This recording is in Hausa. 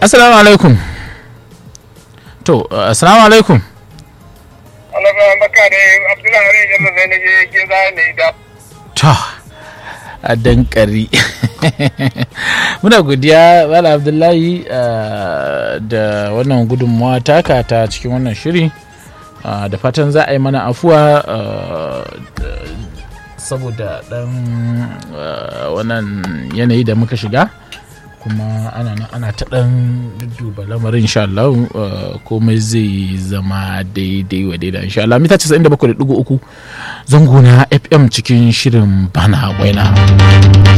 assalamu alaikum to assalamu alaikum alaƙa baka da abdullahi rai jalla zai na je ke za ne da to a dankari muna godiya wala abdullahi uh, da wannan gudunmawa taka ta cikin wannan shiri uh, da fatan za a yi mana afuwa uh, saboda dan wannan yanayi da muka shiga kuma ana nan ana ta dan duba lamarin insha Allah komai zai zama daidai wa daidai insha Allah mita 97.3 zango na FM cikin shirin bana waina